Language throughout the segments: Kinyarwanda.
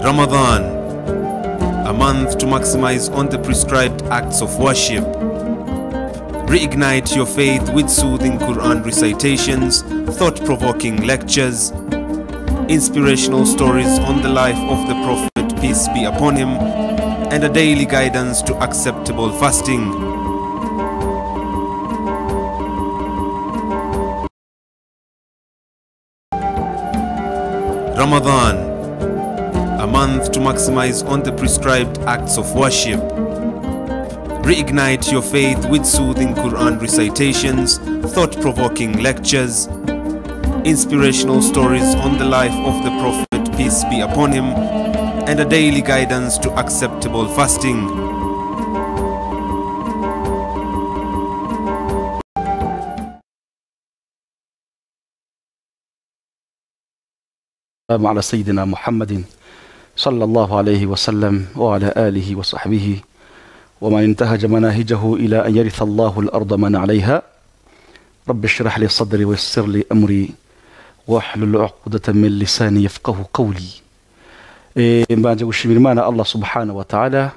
Ramadan, a month to maximize on the prescribed acts of worship. Reignite your faith with soothing Quran recitations, thought provoking lectures, inspirational stories on the life of the Prophet, peace be upon him, and a daily guidance to acceptable fasting. Ramadan, a month to maximize on the prescribed acts of worship. Reignite your faith with soothing Quran recitations, thought provoking lectures, inspirational stories on the life of the Prophet, peace be upon him, and a daily guidance to acceptable fasting. والسلام على سيدنا محمد صلى الله عليه وسلم وعلى آله وصحبه ومن انتهج مناهجه إلى أن يرث الله الأرض من عليها رب اشرح لي صدري ويسر لي أمري واحلل عقدة من لساني يفقه قولي Eh, mbanje gushimira imana allah subhanahu wa ta'ala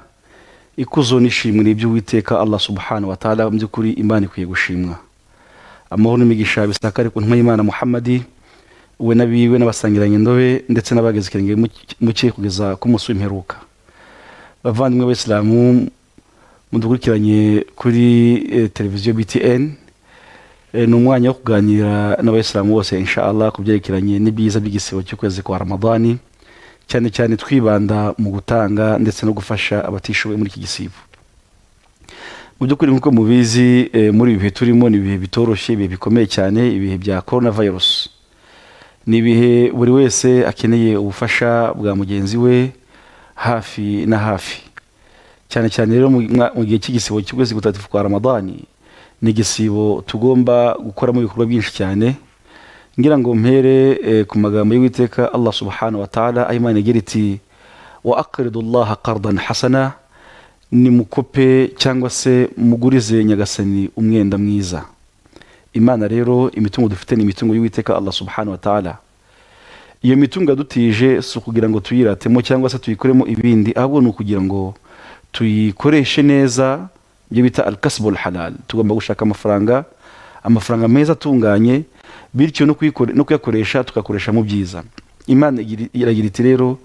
ikuzo nishimira iby'uwiteka allah subhanahu wa ta'ala mu by'ukuri imana ikwiye gushimwa amahoro n'imigisha bisakare ku ntumwa y'imana muhammadi we n'abiwe n'abasangiranye indobe ndetse n'abageze ikirenge muke kugeza ku munsi w'imperuka bavandimwe b'isilamu mudukurikiranye kuri eh, televiziyo btn Eh, ni umwanya wo kuganira n'abayisilamu bose inshallah ku byerekeranye n'ibyiza by'igisibo cy'ukwezi kwa ramadani cyane cyane twibanda mu gutanga ndetse no gufasha abatishoboye muri iki gisibo mu by'ukuri nk'uko mubizi eh, muri ibi bihe turimo ni ibihe bitoroshye ibihe bikomeye cyane ibihe bya corona virus ni ibihe buri wese akeneye ubufasha bwa mugenzi we hafi na hafi cyane cyane rero mu mwa- mu gihe cy'igisibo cy'ukwezi gutatifu kwa ramadani ni igisibo tugomba gukoramo ibikorwa byinshi cyane ngira ngo mpere eh, ku magambo y'uwiteka allah subhanahu wa ta'ala aho imana igira iti wa akridu llaha qardan hasana nimukope cyangwa se mugurize nyagasani umwenda mwiza imana rero imitungo dufite ni imitungo y'uwiteka allah subhanahu wa ta'ala iyo mitungo yadutije si ukugira ngo tuyiratemo cyangwa se tuyikoremo ibindi ahubwo ni ukugira ngo tuyikoreshe neza ibyo bita alkasbul halal tugomba gushaka amafaranga amafaranga meza atunganye bityo no kuyikore- no kuyakoresha tugakoresha mu byiza imana igira- iragira iti rero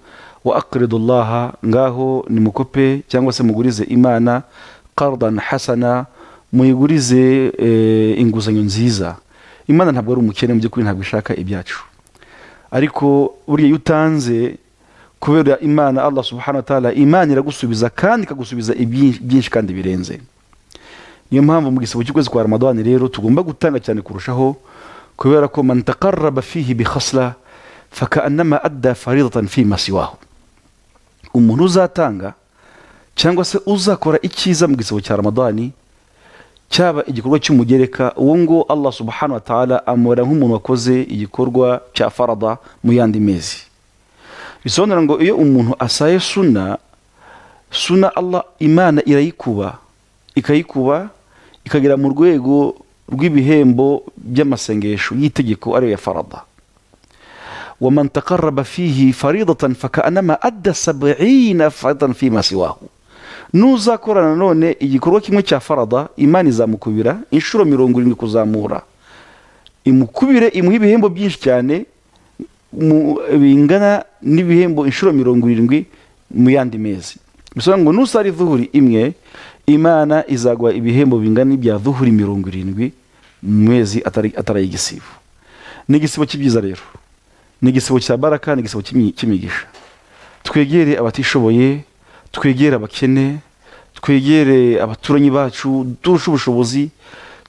wa akridullaha ngaho nimukope cyangwa se mugurize imana qardan hasana muyigurize eh, inguzanyo nziza imana ntabwo ari umukene mu by'ukuri ntabwo ishaka ibyacu ariko buriya iyo utanze kubera imana allah subhanahu wa ta'ala imana iragusubiza kandi ikagusubiza ibyinshi byinshi kandi birenze niyo mpamvu mu gisabo cy'ukwezi kwa ramadani rero tugomba gutanga cyane kurushaho kubera ko man taqarraba fihi bi khasla fakaannama adda faridatan fi masiwahu umuntu uzatanga cyangwa se uzakora icyiza mu gisabo cya ramadani cyaba igikorwa cy'umugereka uwo ngo allah subhanahu wa ta'ala amubara nk'umuntu wakoze igikorwa cya farada mu yandi mezi bisobanura ngo iyo umuntu asaye suna suna allah imana irayikuba ikayikuba ikagera mu rwego rw'ibihembo by'amasengesho y'itegeko ariyo ya farada waman taqarraba fihi faridatan fakaanama adda sabina faridatan fima siwahu nuzakorana none igikorwa kimwe cya farada imana izamukubira inshuro mirongo irindwi kuzamura imukubire imuhe ibihembo byinshi cyane mu- bingana n'ibihembo inshuro mirongo irindwi mu yandi mezi bisobanura ngo nusara ivuhuri imwe imana izaguha ibihembo bingana n'ibya duhuri mirongo irindwi mu mezi atari atari ay'igisibo ni igisibo cy'ibyiza rero ni igisibo cya baraka ni igisibo cy'imi- cy'imigisha twegere abatishoboye twegere abakene twegere abaturanyi bacu turushe ubushobozi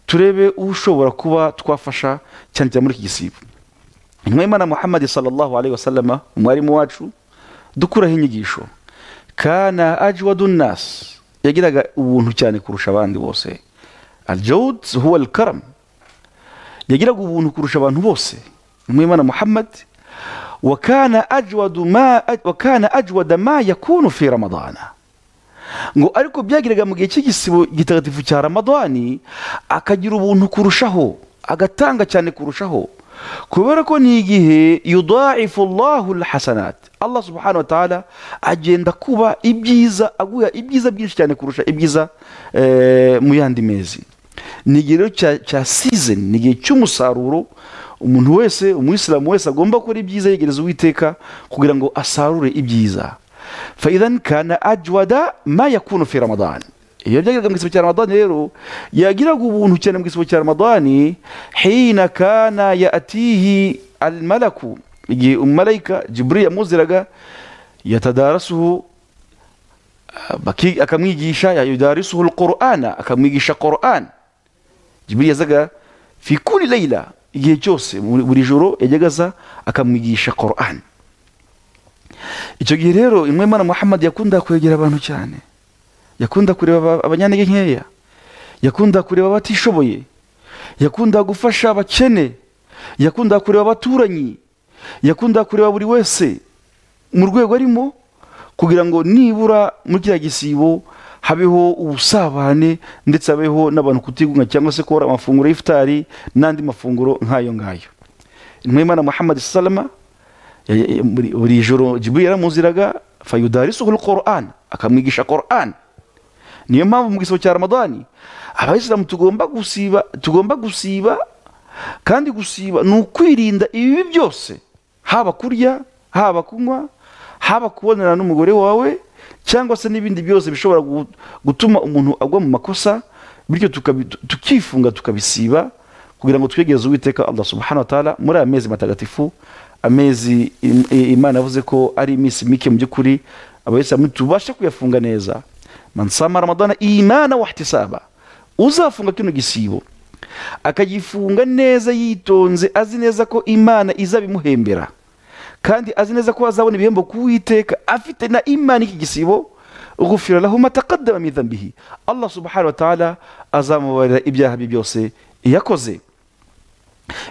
turebe ushobora kuba twafasha cyane cyane muri iki gisibo intumwa y'imana muhammadi sallallahu alaihi wasallama umwarimu wacu dukuraho inyigisho kana ajwadu nas yagiraga ubuntu cyane kurusha abandi bose aljawud huwa alkaram yagiraga ubuntu kurusha abantu bose intumwa y'imana muhammadi wakana ajwadu ma wakana ajwada ma yakunu fi ramadana ngo ariko byagiraga mu gihe cy'igisibo gitagatifu cya ramadani akagira ubuntu kurushaho agatanga cyane kurushaho kubera ko ni igihe yudayifu allahu hasanati allah subhanahu wa ta'ala agenda kuba ibyiza aguha ibyiza byinshi cyane kurusha ibyiza eh, mu yandi mezi ni igihe rero cya- cya season ni igihe cy'umusaruro umuntu wese umuyisilamu wese agomba gukora ibyiza yegereza uwiteka kugira ngo asarure ibyiza faidhan kana ajwada ma yakunu fi ramadan iyo byageraga mu gisibo cya ramadani rero yagiraga ubuntu cyane mu gisibo cya ramadani hina kana yatihi almalaku igihe umumarayika jiburi yamuziraga yatadarasuhu baki- akamwigisha yudarisuhu alqur'ana akamwigisha qur'an jiburi yazaga fi kuli layla igihe cyose muri- buri joro yajyaga aza akamwigisha qur'an icyo gihe rero imwe mana muhammad yakunda kwegera abantu cyane yakunda kureba aba- abanyantege nkeya yakunda kureba abatishoboye yakunda gufasha abakene yakunda kureba abaturanyi yakunda kureba buri wese mu rwego arimo kugira ngo nibura muri kiriya gisibo habeho ubusabane ndetse habeho n'abantu kutigunga cyangwa se kubura amafunguro y'ifutari n'andi mafunguro nk'ayo ngayo intumwa y'imana muhammad salama ya- ya- buri- buri joro jiburi yaramuziraga fayudarisuhul qur'an akamwigisha qur'an niyo mpamvu mu gisabo cya ramadani abayisilamu tugomba gusiba tugomba gusiba kandi gusiba ni ukwirinda ibibi byose haba kurya haba kunywa haba kubonana n'umugore wawe cyangwa se n'ibindi byose bishobora gu- gutuma umuntu agwa mu makosa bityo tukabi- tukifunga tukabisiba kugira ngo twegereze uwiteka allah subhanahu wa ta'ala muri aya mezi matagatifu amezi im- i- imana yavuze ko ari iminsi mike mu by'ukuri abayisilamu tubashe kuyafunga neza mansama ramadana imana wahtisaba uzafunga kino gisibo akagifunga neza yitonze azi neza ko imana izabimuhembera kandi azi neza ko azabona ibihembo ku Uwiteka afite na imana iki gisibo ugufira lahu mataqaddama min dhanbihi allah subhanahu wa ta'ala azamubarira ibyaha bye byose yakoze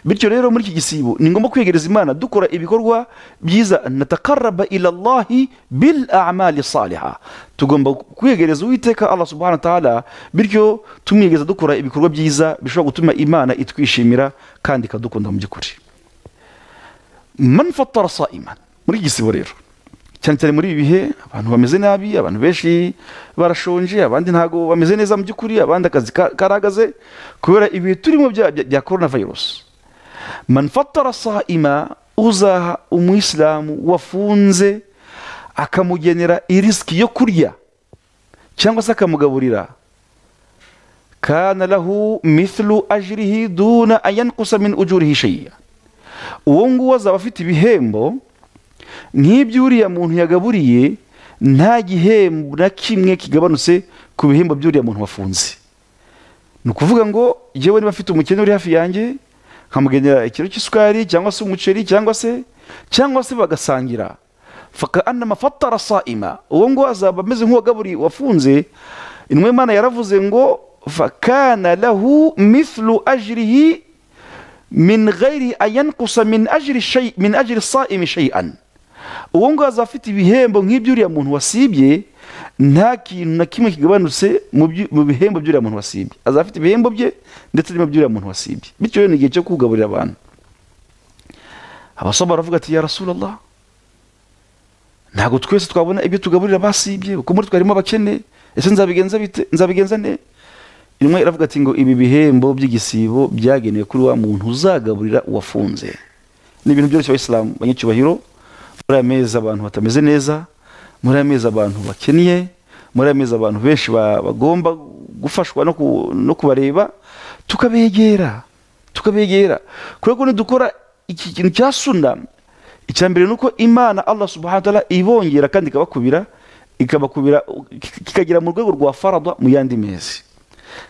bityo rero muri iki gisibo ni ngombwa kwegereza imana dukora ibikorwa byiza natakaraba ila llahi bil amali saliha tugomba kwegereza uwiteka allah subhanahu wa ta'ala bityo tumwegeza dukora ibikorwa byiza bishobora gutuma imana itwishimira kandi ikadukunda mu by'ukuri man fatara saiman muri iki gisibo rero cyane cyane muri ibi bihe abantu bameze nabi abantu benshi barashonje abandi ntago bameze neza mu by'ukuri abandi akazi ka- karahagaze kubera ibihe turimo bya bya- bya korona virusi man fatara saima uzaha umuyisilamu wafunze akamugenera irisiki yo kurya cyangwa se akamugaburira kana lahu mithlu ajrihi duna an yankusa min ujurihi shay'a uwo nguwo azaba afite ibihembo nk'ibyo uriya muntu yagaburiye nta gihembo na kimwe kigabanutse ku bihembo by'uriya muntu wafunze ni ukuvuga ngo yewe niba mfite umukene uri hafi yanjye nkamugenera ikiro cy'isukari cyangwa se umuceri cyangwa se cyangwa se bagasangira faka anama fatara saima uwo nguwo azaba ameze nk'uwagaburi wafunze intumwa y'imana yaravuze ngo fakana lahu mithlu ajrihi min ghairi ayankusa min ajri shay min ajri saimi shay'an uwo nguwo azaba afite ibihembo nk'iby'uriya muntu wasibye nta kintu na kimwe kigabanutse mu byu- mu bihembo by'uriya muntu wasibye azaba afite ibihembo bye ndetse n'ibihembo by'uriya muntu wasibye bityo rero ni igihe cyo kugaburira abantu abasoma baravuga ati ya rasulallah ntabwo twese twabona ibyo tugaburira basibye kuko muri twarimo abakene ese nzabigenza bite nzabigenza ne intumwa iravuga ati ngo ibi bihembo by'igisibo byagenewe kuri wa muntu uzagaburira uwafunze ni ibintu byoroshye abayisilamu banyacyubahiro muri aya mezi abantu batameze neza muri aya mezi abantu bakennye muri aya mezi abantu benshi ba- bagomba gufashwa no ku- no kubareba tukabegera tukabegera kubera ko nidukora iki kintu cya suna icya mbere ni uko imana allah subhanahu wa ta'ala ibongera kandi ikabakubira ikabakubira kik- kikagera mu rwego rwa faradwa mu yandi mezi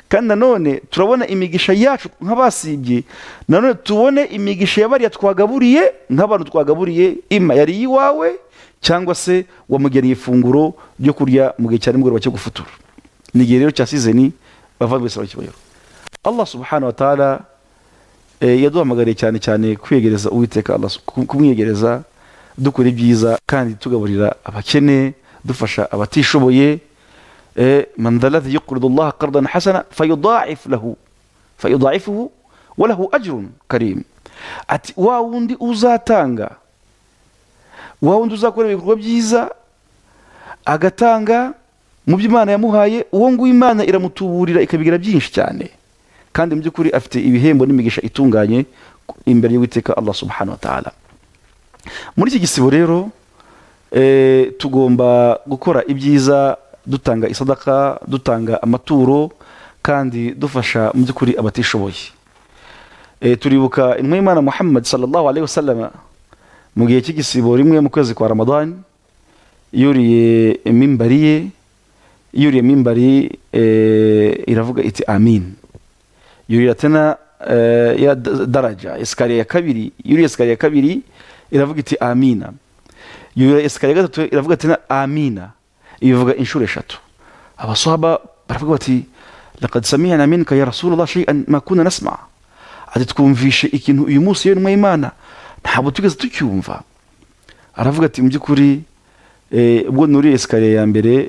kandi nanone turabona imigisha yacu nk'abasibye nanone tubone imigisha ya bariya twagaburiye nk'abantu twagaburiye ima yari iyiwawe cyangwa se wamugeneye ifunguro ryo kurya mu gihe cya nimugoroba cyo gufutura ni igihe rero cya sizeni bavandwe saba kibayero allah subhanahu wa ta'ala Eh, yaduhamagariye cyane cyane kwiyegereza uwiteka Allah su- ku- kumwiyegereza dukora ibyiza kandi tugaburira abakene dufasha abatishoboye eh, man dha alladhi yuqridu allaha qardan hasana fayudha'if lahu fayudha'ifuhu wa lahu ajrun karim ati wa wundi uzatanga wa wundi uzakora ibikorwa byiza agatanga mu byo imana yamuhaye uwo nguwo imana iramutuburira ikabigira byinshi cyane kandi mu by'ukuri afite ibihembo n'imigisha itunganye imbere y'uwiteka allah subhanahu wa ta'ala muri iki gisibo rero eh, tugomba gukora ibyiza dutanga isadaka dutanga amaturo kandi dufasha mu by'ukuri abatishoboye Eh, turibuka intumwa y'imana muhammad sallallahu alaihi wasallam mu gihe cy'igisibo rimwe mu kwezi kwa ramadan yuriye mimbari ye yuriye mimbari eh, iravuga iti amin yurira tena eh, ya da- daraja esikariye ya kabiri yuriye esikariye ya kabiri iravuga iti amina yurira esikariye ya gatatu iravuga tena amina ibivuga inshuro eshatu abasahaba baravuga bati laqad samiyana minka ya rasulullah shay'an ma kunna nasma' ati twumvishe ikintu uyu munsi yewe y'imana ntabwo tugeze tucyumva aravuga ati mu by'ukuri eh, ubwo nuriye esikariye ya mbere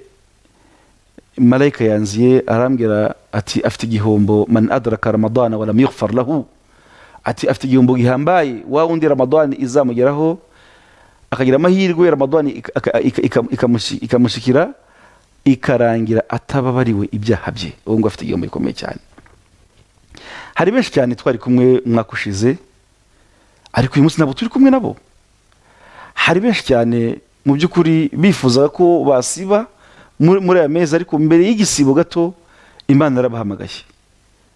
malayika yanziye arambwira ati afite igihombo man adraka ramadana walam yughfar lahu ati afite igihombo gihambaye wa wundi ramadani izamugeraho akagira amahirwe ramadani ik- aka- ika- ika- ikamushi- ikamushyikira ikarangira atababariwe ibyaha bye uwo ngo afite igihombo gikomeye cyane hari benshi cyane twari kumwe umwaka ushize ariko uyu munsi ntabwo turi kumwe nabo hari benshi cyane mu by'ukuri bifuzaga ko basiba muri muri aya mezi ariko mbere y'igisibo gato imana yarabahamagaye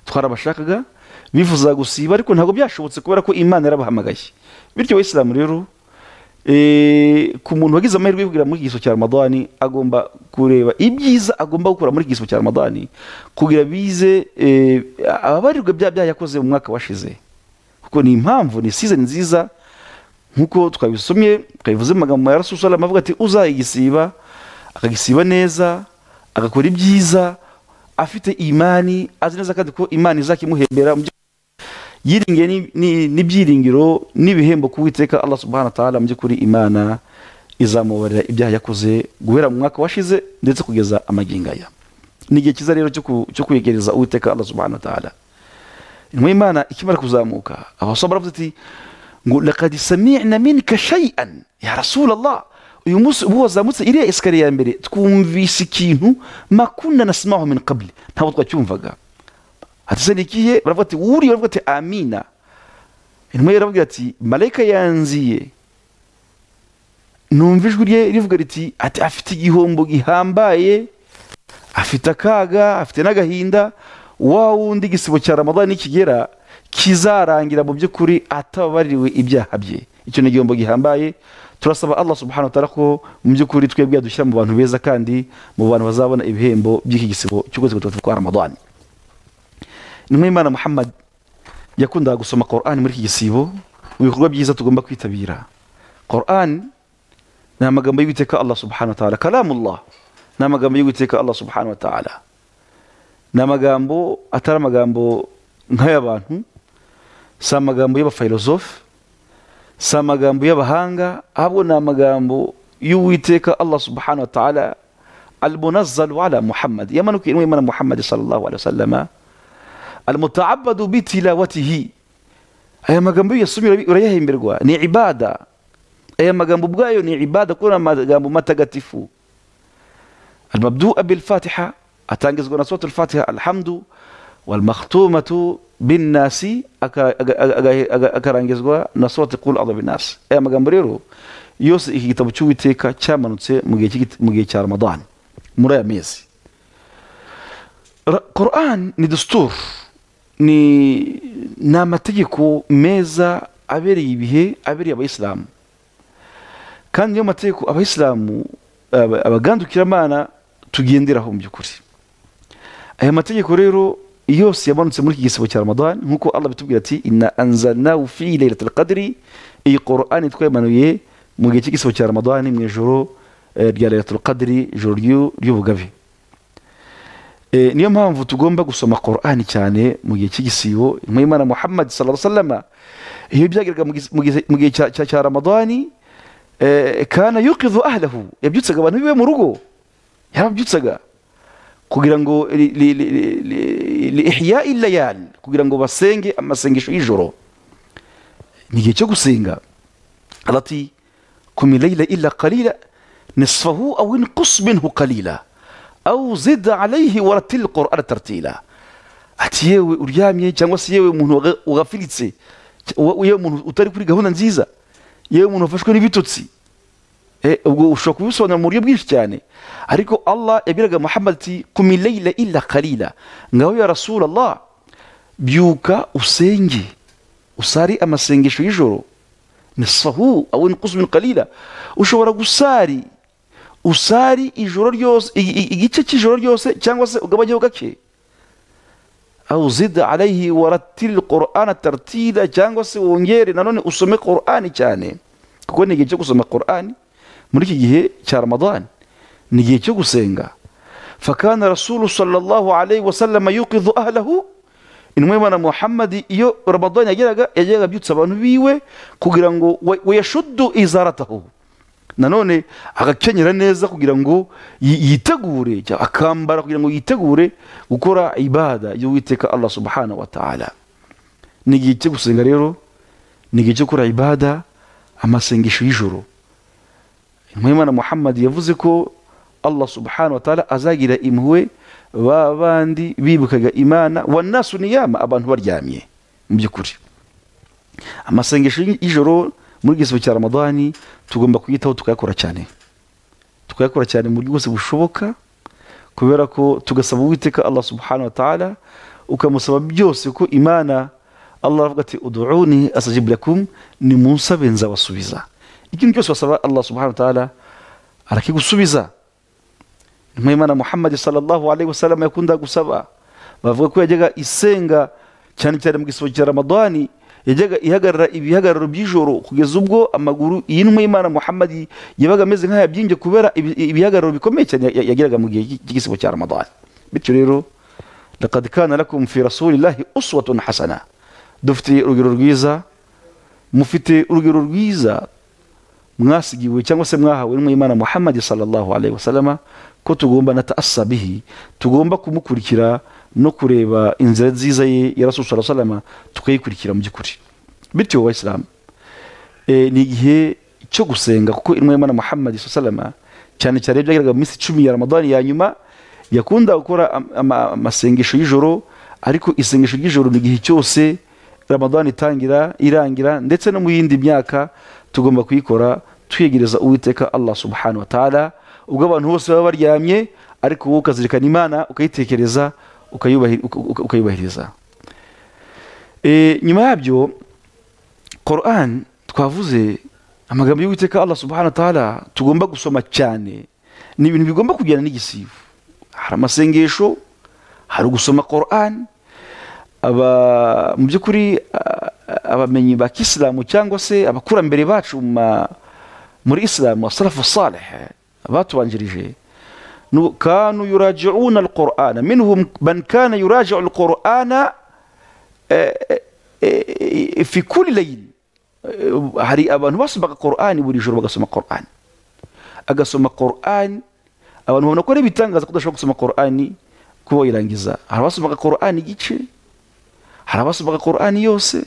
twarabashakaga bifuzaga gusiba ariko ntabwo byashobotse kubera ko imana yarabahamagaye bityo abayisilamu rero eh, ku muntu wagize amahirwe yo kugera muri iki gisibo cya ramadani agomba kureba ibyiza agomba gukora muri iki gisibo cya ramadani kugira bize eh, ababarirwa bya byaha yakoze mu mwaka washize kuko ni impamvu ni season nziza nk'uko twabisomye twabivuze mu magambo ya rasusalam avuga ati uzayigisiba akagisiba neza agakora ibyiza afite imani azi neza kandi ko imana izakimuhembera mu byo- yiringiye ni- ni- n'ibyiringiro n'ibihembo ku witeka allah subhanahu wa ta'ala mu by'ukuri imana izamubarira ibyaha yakoze guhera mu mwaka washize ndetse kugeza amagingo aya ni igihe cyiza rero cyo ku- cyo kwegereza uwiteka allah subhanahu wa ta'ala intumwa y'imana ikimara kuzamuka abasaba baravuze ati ngo lakad samina minka shay'an ya rasulallah uyu munsi ubu wazamutse iriya esikariye ya mbere twumvise ikintu makuna nasimaho min qabli ntabwo twacyumvaga ati se ni ikihe baravuga ati wuriye baravuga ati amina intumwa yarababwira ati malayika yanziye numva ijwi rye rivuga riti ati afite igihombo gihambaye afite akaga afite n'agahinda wa wundi igisibo cya ramadani nikigera kizarangira mu by'ukuri atababariwe ibyaha bye icyo ni igihombo gihambaye turasaba allah subhanahu wa ta'ala ko mu by'ukuri twebwe yadushyira mu bantu beza kandi mu bantu bazabona ibihembo by'iki gisibo cy'ukwezi gutatu kwa ramadani intumwa y'imana muhammad yakundaga gusoma Quran muri iki gisibo mu bikorwa byiza tugomba kwitabira Quran ni amagambo y'uwiteka allah subhanahu wa ta'ala kalamullah ni amagambo y'uwiteka allah subhanahu wa ta'ala ni amagambo atari amagambo nk'ay'abantu si amagambo y'abafilozofe si amagambo y'abahanga ahubwo ni amagambo y'uwiteka allah subhanahu wa ta'ala almunazzalu ala muhammad yamanukiye intumwa y'imana muhammad sallallahu alaihi wasallama almutaabadu bitilawatihi aya magambo iyo uyasomye urabi- urayahemberwa ni ibada aya magambo ubwayo ni ibada kuko ni amagambo matagatifu المبدوء بالفاتحة أتانجز قنا سورة الفاتحة الحمد والمختومة بالناس أكرانجز قنا سورة قول الله بالناس أي ما قمبريرو يوس إيكي تبتشوي تيكا تشامنو تسي مجيكي تشار رمضان مرايا ميزي Ra- Quran ni dustur ni ni amategeko meza abereye ibihe abereye abayisilamu kandi niyo mategeko abayisilamu aba- abagandukiramana tugenderaho mu by'ukuri aya mategeko rero yose yamanutse muri iki gisibo cya ramadan nk'uko allah bitubwira ati inna anzalnahu fi laylatil qadri iyi qur'ani twayamanuye mu gihe cy'igisibo cya ramadan mu ijoro eh, rya laylatil qadri ijoro ry'u- ry'ubugabe Eh, niyo mpamvu tugomba gusoma Qur'ani cyane mu gihe cy'igisibo intumwa y'Imana Muhammad sallallahu alaihi wasallam iyo byageraga mu gihe- mu gihe- mu gihe cya- cya cya Ramadani eh, kana yuqidhu ahlahu yabyutsaga abantu biwe mu rugo yarabyutsaga kugira ngo li- li- li- li- li ihya'i layal kugira ngo basenge amasengesho y'ijoro ni igihe cyo gusenga arati kumi layila illa qalila nisfahu aw inqus minhu qalila aw zid alayhi waratil qur'ana tartila ati yewe uryamye cyangwa se yewe umuntu waga- wagafiritse cy- wa- yewe umuntu utari kuri gahunda nziza yewe umuntu wafashwe n'ibitutsi Eh, ubwo ushobora kubisobanura mu buryo bwinshi cyane ariko allah yabiraga muhammad ati kumi layila illa qalila ngaho ya rasulallah byuka usenge usari amasengesho y'ijoro nisahu awe nikuzu min qalila ushobora gusari usari ijoro ryose i- i- igice cy'ijoro ryose cyangwa se ugabanyeho gake aw zid alayhi waratil qur'ana tartila cyangwa se wongere nanone usome qur'ani cyane kuko ni igihe cyo gusoma qur'ani muri iki gihe cya ramadani ni igihe cyo gusenga fakana rasulu sallallahu alayhi wasallama yuqidhu ahlahu intumwa y'imana muhammadi iyo ramadani yageraga yajyaga abyutsa abantu biwe kugira ngo wa- wayashuddu izaratahu nanone agakenyera neza kugira ngo yi- yitegure cyangwa akambara kugira ngo yitegure gukora ibada y'uwiteka allah subhanahu wa ta'ala ni igihe cyo gusenga rero ni igihe cyo gukora ibada amasengesho y'ijoro intumwa y'imana muhammad yavuze ko allah subhanahu wa ta'ala azagira impuhwe ba bandi bibukaga imana wanasu niyama abantu baryamye mu by'ukuri amasengesho y'ijoro muri iki gihe cya ramadani tugomba kuyitaho tukayakora cyane tukayakora cyane mu buryo bwose bushoboka kubera ko tugasaba uwiteka allah subhanahu wa ta'ala ukamusaba byose ko imana allah aravuga ati uduuni asajib lakum ni munsabe nzabasubiza ikintu cyose wasaba allah subhanahu wa ta'ala arakigusubiza intumwa y'imana muhammadi sallallahu alaihi wasallam yakundaga gusaba bavuga ko yajyaga isenga cyane cyane mu gisobo cya ramadani yajyaga ihagarara ibihagararo by'ijoro kugeza ubwo amaguru iyi ntumwa y'imana muhammadi yabaga ameze nk'ayabyimbye kubera ibi- ibihagararo bikomeye cyane ya- yagiraga mu gihe cy'igisibo cya ramadani bityo rero لقد كان لكم في رسول الله أسوة حسنة dufite urugero rwiza mufite urugero rwiza mwasigiwe cyangwa se mwahawe n'umwimana muhammadi sallallahu alaihi wasallama ko tugomba na taasa bihi tugomba kumukurikira no kureba inzira nziza ye ya rasul sallallahu alaihi wasallama tukayikurikira mu by'ukuri bityo bayisilamu e, ni igihe cyo gusenga kuko intumwa y'imana muhammadi salama cyane cyane iyo byageraga mu minsi icumi ya ramadani ya nyuma yakunda gukora am- ama- amasengesho y'ijoro ariko isengesho ry'ijoro ni igihe cyose ramadani itangira irangira ndetse no mu yindi myaka tugomba kuyikora twegereza uwiteka allah subhanahu wa ta'ala ubwo abantu bose baba baryamye ariko wowe ukazirikana imana ukayitekereza ukayubahiri- uka- uka- ukayubahiriza e, nyuma yabyo Quran twavuze amagambo y'Uwiteka Allah subhanahu wa ta'ala tugomba gusoma cyane ni ibintu bigomba kujyana n'igisibo hari amasengesho hari gusoma Quran aba mu by'ukuri a- a- abamenyi ba kisilamu cyangwa se abakurambere bacu mu ma- muri isilamu asalafu salih abatubanjirije nu- kanu yuraji'una alqur'ana minhum man kana yuraji'u alqur'ana eh, fi kuli layil Eh, hari abantu basomaga qur'ani buri joro bagasoma qur'ani agasoma qur'ani abantu babona ko ari ibitangaza ko udashobora gusoma qur'ani kuba wayirangiza hari abasomaga qur'ani igice hari abasomaga qur'ani yose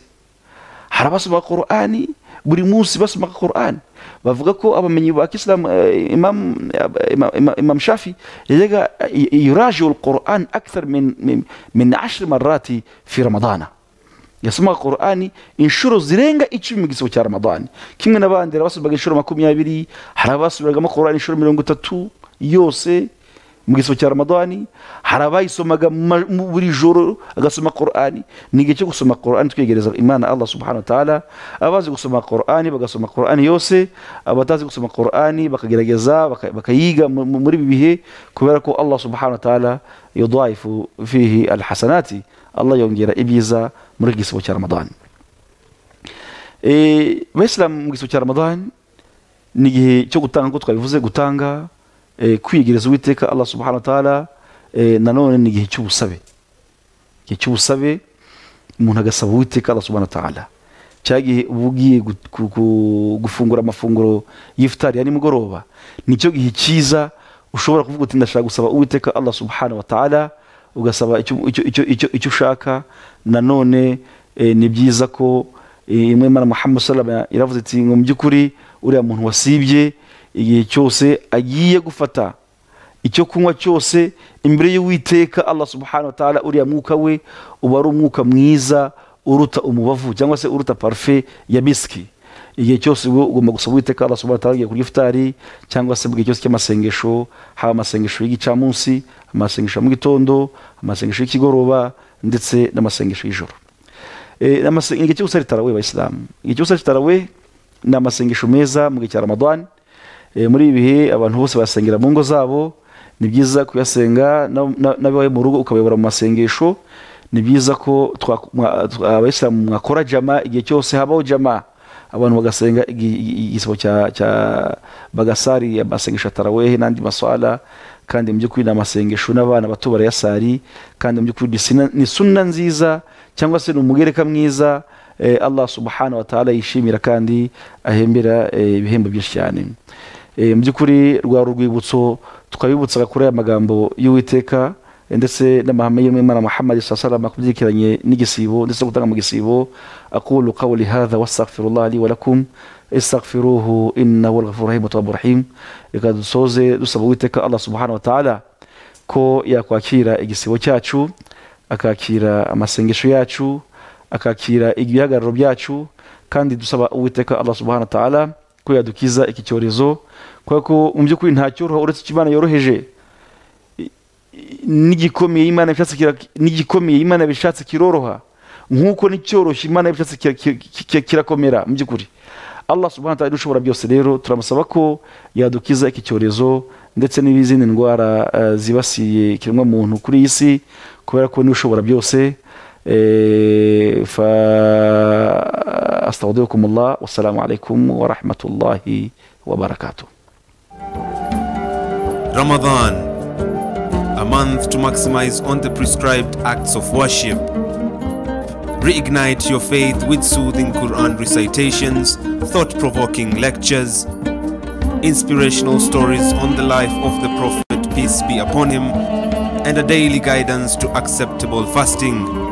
hari abasomaga qur'ani buri munsi basomaga qur'ani bavuga ko abamenyi ba kisilamu eh, imam, eh, imam, imam, imam shafi yajyaga eh, yurajiu alquran akthar min, min, min ashri marati fi ramadana yasomaga qur'ani inshuro zirenga icumi mu gisibo cya ramadani kimwe n'abandi hari abasomaga inshuro makumyabiri hari abasubiragamo qur'ani inshuro mirongo itatu yose mu gisibo cya ramadani hari abayisomaga ma- mu- buri joro agasoma qur'ani ni igihe cyo gusoma qur'ani twegereza imana allah subhanahu wa ta'ala abazi gusoma qur'ani bagasoma qur'ani yose abatazi gusoma qur'ani bakagerageza baka- bakayiga mu- mu- muri ibi bihe kubera ko allah subhanahu wa ta'ala yudaifu fihi alhasanati allah yongera ibyiza muri iki gisibo cya ramadani Eh, Abayisilamu mu gisibo cya Ramadani ni igihe cyo gutanga nk'uko twabivuze gutanga eh, kwiyegereza uwiteka Allah subhanahu wa ta'ala eh, nanone ni igihe cy'ubusabe igihe cy'ubusabe umuntu agasaba uwiteka Allah subhanahu wa ta'ala cya gihe uba ugiye gu- gu- gu- gufungura amafunguro y'ifutari ya nimugoroba nicyo gihe cyiza ushobora kuvuga uti ndashaka gusaba uwiteka Allah subhanahu wa ta'ala ugasaba icyo icyo- icyo- icyo- icyo ushaka nanone eh, ni byiza ko imwe imana muhammad salama iravuze iti ngo mu by'ukuri uriya muntu wasibye igihe cyose agiye gufata icyo kunywa cyose imbere y'uwiteka allah subhanahu wa ta'ala uriya mwuka we uba ari umwuka mwiza uruta umubavu cyangwa se uruta parufe ya bisiki igihe cyose uba ugomba gusaba uwiteka allah subhanahu wa ta'ala ugiye kurya ifutari cyangwa se mu gihe cyose cy'amasengesho haba amasengesho y'igicamunsi amasengesho ya mu gitondo amasengesho y'ikigoroba ndetse n'amasengesho y'ijoro Eh, amase- igihe cyose ari tarawe bayisilamu igihe cyose ari tarawe ni amasengesho meza mu gihe cya ramadani Eh, muri ibi bihe abantu bose basengera mu ngo zabo ni byiza kuyasenga na- na- n'abawe mu rugo ukabayobora mu masengesho ni byiza ko twa- mwa- twa- abayisilamu mwakora jama igihe cyose habaho jama abantu bagasenga igi- igi- igisabo cya cya bagasari amasengesho ya tarawehe n'andi maswala kandi mu by'ukuri ni amasengesho n'abana bato barayasari kandi mu by'ukuri ni sina- ni sunna nziza cyangwa se ni umugereka mwiza eh, allah subhanahu wa ta'ala yishimira kandi ahembera eh, ibihembo byinshi cyane Eh, mu by'ukuri rwa rwibutso twabibutsaga kuri aya magambo y'uwiteka eh, ndetse n'amahame y'umwimana muhammad sasalama ku byerekeranye n'igisibo ndetse no gutanga mu gisibo aqulu qawli hadha wastaghfirullah li wa lakum istaghfiruhu innahu al-ghafuru rahim wa tawwabu rahim reka dusoze dusaba uwiteka allah subhanahu wa ta'ala ko yakwakira igisibo cyacu akakira amasengesho yacu akakira ibihagararo byacu kandi dusaba uwiteka allah subhanahu wa ta'ala ko yadukiza iki cyorezo kubera ko mu by'ukuri nta cyoroha uretse icyo imana yoroheje I- i- n'igikomeye imana bishatse kira- n'igikomeye imana bishatse kiroroha nk'uko n'icyoroshye imana bishatse kira- kira- kira- kirakomera mu by'ukuri allah subhanahu wa ta'ala ushobora byose rero turamusaba ko yadukiza iki cyorezo ndetse n'izindi ndwara eh, zibasiye ikiremwa muntu kuri iyi si kubera ko niwe ushobora byose eh, fa astaudikumullah wassalamu alaikum warahmatullahi wabarakatuh Ramadan, a month to maximize on the prescribed acts of worship. Reignite your faith with soothing Quran recitations, thought provoking lectures, inspirational stories on the life of the Prophet, peace be upon him, and a daily guidance to acceptable fasting.